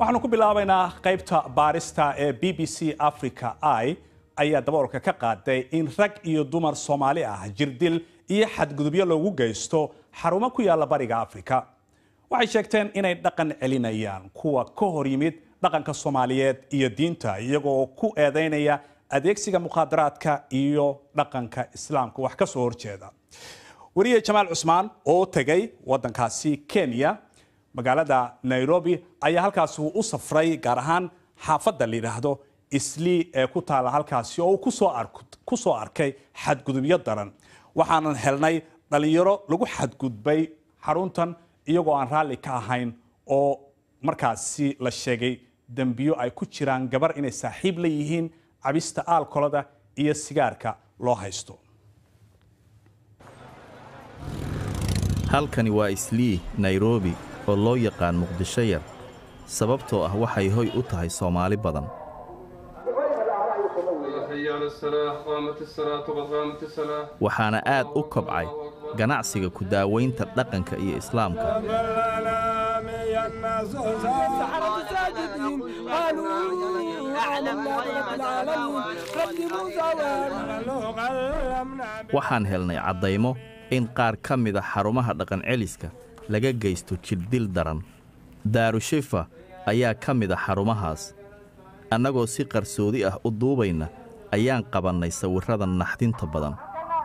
waxaanu ku bilaabaynaa qaybta baarista ee b b c africa i ayaa daboolka ka qaaday in rag iyo dumar soomaali ah jirdil iyo xadgudubyo loogu geysto xarumo ku yaalla bariga afrika waxay sheegteen inay dhaqan celinayaan kuwa ka hor yimid dhaqanka soomaaliyeed iyo diinta iyagoo ku eedeynaya adeegsiga mukhaadaraadka iyo dhaqanka islaamka wax ka soo horjeeda wariye jamaal cusmaan oo tegay wadankaasi kenya magaalada nairobi ayaa halkaasi uu u safray gaar ahaan xaafadda la yidhaahdo islii ee ku taalla halkaasi oo uu ku soo arkay xadgudubyo daran waxaanan helnay dhallinyaro lagu xadgudbay xaruntan iyagoo aan raalli ka ahayn oo markaasi la sheegay dembiyo ay ku jiraan gabar inay saaxiib la yihiin cabista aalkolada iyo sigaarka loo haysto halkani waa islii nairobi oo loo yaqaan muqdisho yar sababtoo ah waxay hoy u tahay soomaali badan waxaana aad u kobcay ganacsiga ku daawaynta dhaqanka iyo islaamka waxaan helnay caddaymo in qaar ka mida xarumaha dhaqanceliska laga geysto jirdil daran daarushifa ayaa ka mid a xarumahaas annagoo si qarsoodi ah u duubayna ayaan qabannay sawirrada naxdinta badan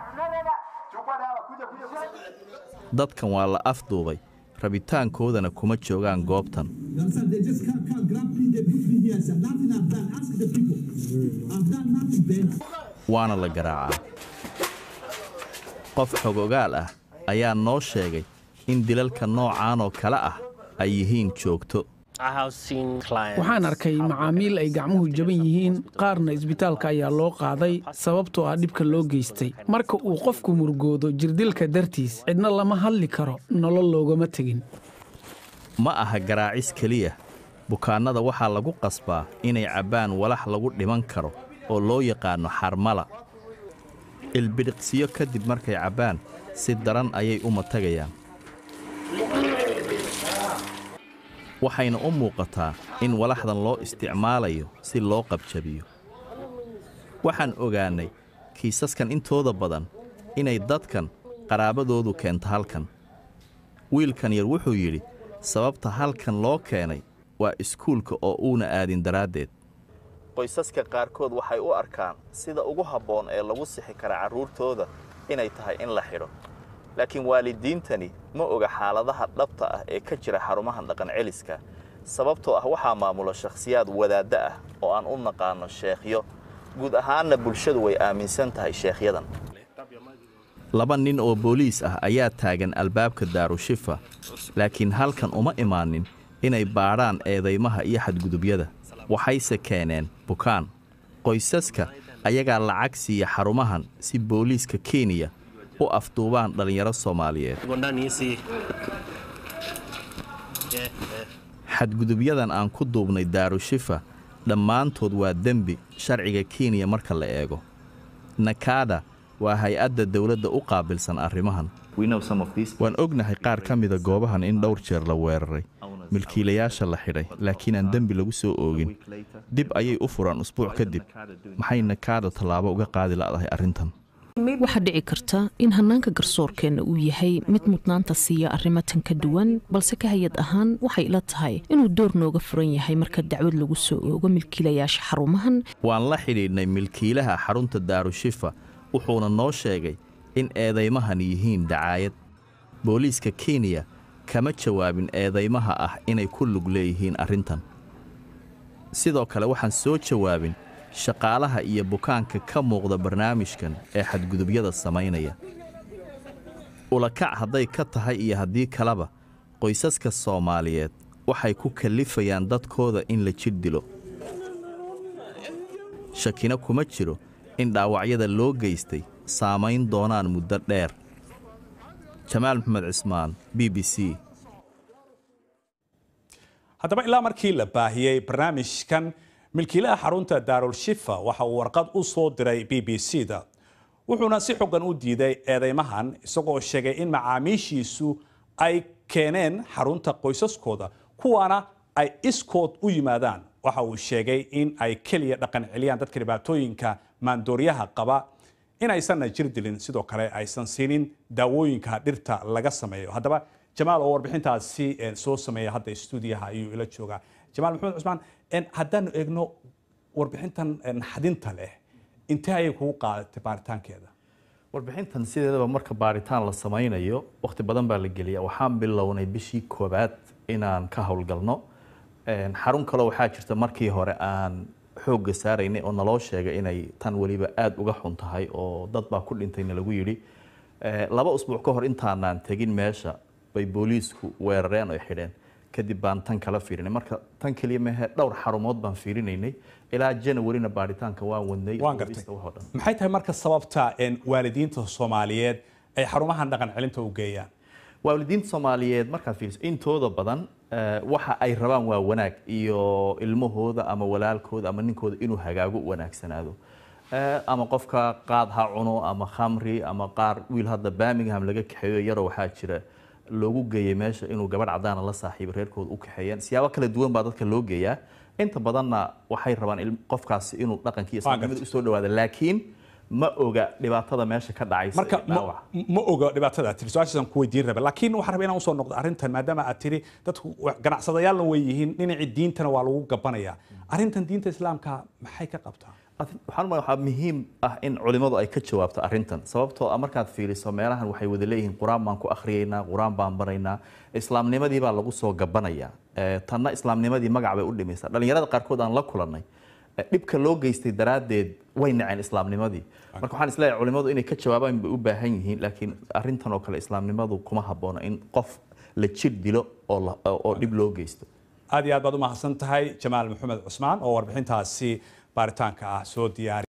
dadkan waa la afduubay rabitaankoodana kuma joogaan goobtan waana la garaacaa qof xogogaal ah ayaa noo sheegay in dilalka noocaan oo kale ah ay yihiin joogto waxaan arkay macaamiil ay gacmuhu jaban yihiin qaarna isbitaalka ayaa loo qaaday sababtoo ah dhibka loo geystay marka uu qofku murgoodo jirdilka dartiis cidna lama hadli karo nolol loogama tegin ma aha garaacis keliya bukaannada waxaa lagu qasbaa inay cabbaan walax lagu dhiman karo oo loo yaqaanno xarmala ilbidhiqsiyo kadib markay cabbaan si daran ayay u matagayaan waxayna u muuqataa in walaxdan loo isticmaalayo si loo qabjabiyo waxaan ogaannay kiisaskan intooda badan inay dadkan qaraabadoodu keento halkan wiilkan yar wuxuu yidhi sababta halkan loo keenay waa iskuulka oo uuna aadin daraaddeed qoysaska qaarkood waxay u arkaan sida ugu habboon ee lagu sixi kara carruurtooda inay tahay in la xidho laakiin waalidiintani ma oga xaaladaha dhabta ah ee ka jira xarumahan dhaqanceliska sababtoo ah waxaa maamula shakhsiyaad wadaadda ah oo aan u naqaanno sheekhyo guud ahaanna bulshadu way aaminsan tahay sheekhyadan laba nin oo booliis ah ayaa taagan albaabka daarushifa laakiin halkan uma imaanin inay baadhaan eedaymaha iyo xadgudubyada waxayse keeneen bukaan qoysaska ayagaa lacag siiya xarumahan si booliiska kenya u afduubaan dhallinyaro soomaaliyeed xadgudubyadan aan ku duubnay daarushifa dhammaantood waa dembi sharciga kenya marka la eego nakada waa hay-adda dawladda u qaabilsan arrimahan waan ognahay qaar ka mida goobahan in dhowr jeer la weeraray milkiilayaasha la xidhay laakiin aan dembi lagu soo oogin dib ayay u furaan usbuuc kadib maxay nakaada tallaabo uga qaadi la'dahay arrintan waxaa dhici karta in hannaanka garsoorkeenna uu yahay mid mudnaanta siiya arrimo tan ka duwan balse ka hay-ad ahaan waxay ila tahay inuu door nooga furan yahay marka dacwad lagu soo oogo milkiilayaasha xarumahan waan la xidhiidhnay milkiilaha xarunta daarushifa wuxuuna noo sheegay in eedaymahan yihiin dacaayad booliiska kenya kama jawaabin eedaymaha ah inay ku lug leeyihiin arrintan sidoo kale waxaan soo jawaabin shaqaalaha iyo bukaanka ka muuqda barnaamijkan ee xadgudubyada samaynaya ulakac hadday ka tahay iyo haddii kaleba qoysaska soomaaliyeed waxay ku kallifayaan dadkooda in la jir dilo shakina kuma jiro in dhaawacyada loo geystay saamayn doonaan muddo dheer jamaal maxamed cismaan b b c haddaba ilaa markii la baahiyey barnaamijkan milkiilaha xarunta daarul shifa waxa uu warqad u soo diray b b c da wuxuuna si xogan u diiday eedeymahan isagoo sheegay in macaamiishiisu ay keeneen xarunta qoysaskooda kuwaana ay iskood u yimaadaan waxa uu sheegay in ay keliya dhaqan celiyaan dadka dhibaatooyinka maandooriyaha qaba in aysanna jir dilin sidoo kale aysan siinin daawooyinka dhirta laga sameeyo haddaba jamaal oo warbixintaasi soo sameeya hadda stuudiyaha ayuu ila joogaa jamaal maxamed cusmaan haddaanu eegno warbixintan naxdinta leh intee ayay kugu qaadatay baaritaankeeda warbixintan sideedaba marka baaritaan la samaynayo wakhti badan baa la geliya waxaan bilownay bishii koobaad inaan ka howlgalno xarun kaleo waxaa jirta markii hore aan xoogga saaraynay oo naloo sheegay inay tan weliba aada uga xun tahay oo dad baa ku dhintayna lagu yidhi laba usbuuc ka hor intaanaan tegin meesha bay booliisku weerareen oo xidheen kadib baan tan kala fiirinay marka tan keliya mehe dhowr xarumood baan fiirinaynay ilaa janawarina baaritaanka waan wadnay waan gartay maxay tahay marka sababta waalidiinta soomaaliyeed ay xarumahan dhaqan celinta u geeyaan waalidiinta soomaaliyeed markaad fiiriso intooda badan waxa ay rabaan waa wanaag iyo ilmahooda ama walaalkooda ama ninkooda inuu hagaago wanaagsanaado ama qofka qaad ha cuno ama khamri ama qaar wiil hadda birmingham laga kaxeeyo yaroo waxaa jira loogu geeyay meesha inuu gabadh cadaana la saaxiibo reerkooda u kaxeeyaan siyaabo kala duwan baa dadka loo geeyaa inta badanna waxay rabaan qofkaasi inuu dhaqankii islaamnimada usoo dhawaado laakiin ma oga dhibaatada meesha ka dhacaysa marka ma oga dhibaatada tiri su-aashaasaan ku weydiin raba laakiin waxaan rabaa inaan usoo noqdo arrintan maadaama aad tiri dadku ganacsadayaalna way yihiin dhinacii diintana waa lagu gabanaya arrintan diinta islaamka maxay ka qabtaa waxaan waxaa muhiim ah in culimadu ay ka jawaabto arrintan sababtoo ah markaad fiiriso meelahan waxay wada leeyihiin qur-aan baan ku akhriyaynaa qur-aan baan baraynaa islaamnimadii baa lagu soo gabanaya tanna islaamnimadii magac bay u dhimaysaa dhallinyarada qaarkood aan la kulannay dhibka loo geystay daraaddeed way naceen islaamnimadii marka waxaan isleeyahay culimadu inay ka jawaabaan bay u baahan yihiin laakiin arrintan oo kale islaamnimadu kuma habboona in qof la jir dilo oo dhib loo geysto aad iyo aad baad u mahadsan tahay jamaal maxamed cusmaan oo warbixintaasi baaritaanka ah soo diyaari